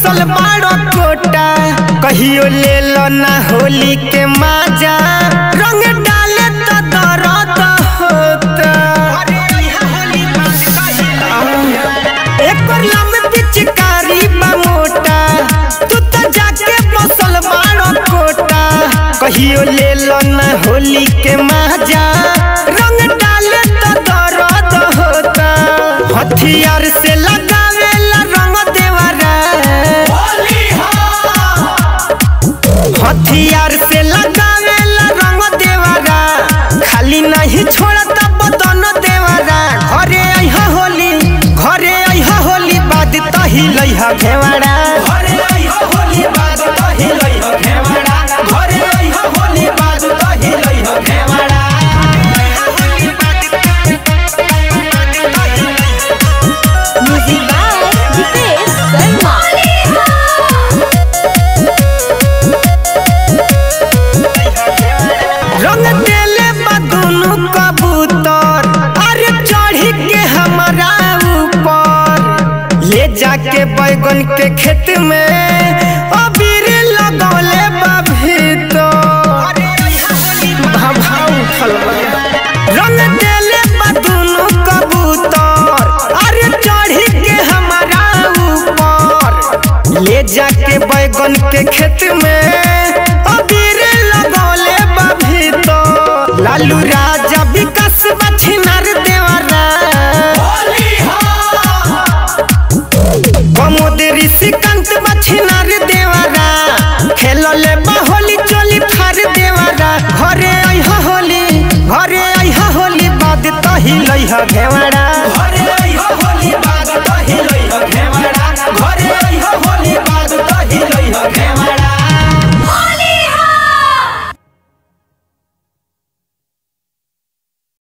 बसल बाड़ो कोटा कहियो ले लो ना होली के माजा रंग डाले तो दर्द होता एकर लम पिचकारी बा मोटा तू तो जाके बसल बाड़ो कोटा कहियो ले लो ना होली के माजा रंग डाले तो दर्द होता हथियार से लगावेला रंग देवरा हथियार से लगावेला रंग देवरा खाली नहीं छोड़ता बदन देवरा घरे अइहा होली घरे अइहा होली बाद तही लइहा घेवड़ा घरे अइहा होली बाद तही लइह घेवड़ा घरे अइहा होली बाद तही लइह घेवड़ा Music by Dipesh Sharma. रंग देले बा दुनु कबूतर अरे चढ़ी के हमारा ऊपर ले जाके बैगन के खेत में अबीर लगौले बा भीतर भाव उठल बा। रंग देले बा दुनु कबूतर अरे चढ़ी के हमारा ऊपर ले जाके बैगन के खेत में अबीर लगौले बा भीतर लालू राजा विकास बछिनार देवरा कमोद ऋषिकांत बछिनार देवरा खेलले बा होली चोली फार देवरा घरे अइहा होली घरे अइहा होली बाद तही लइहा घेवड़ा घरे